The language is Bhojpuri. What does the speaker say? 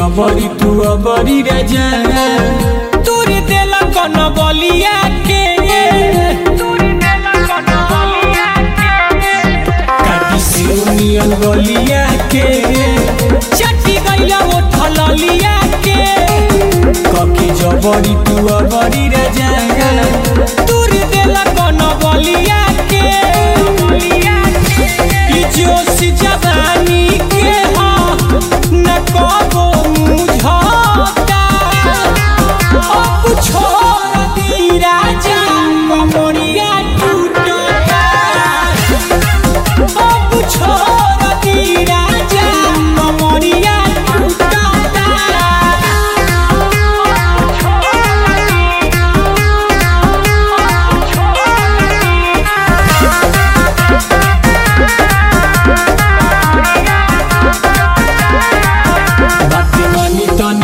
जबरी तू अबरी रे जा तोर देला कन बलिया के काटी सिउनियन गलिया के चटी गइला वो थललिया के कके जबरी तू अबरी रे जा तोर देला कन बलिया के ई जोश जवानी के हा न कबो मुझता अब छोड़ दी राजा कमरिया टूटता अब छोड़ दी राजा कमरिया टूटता बाटे मानी तनी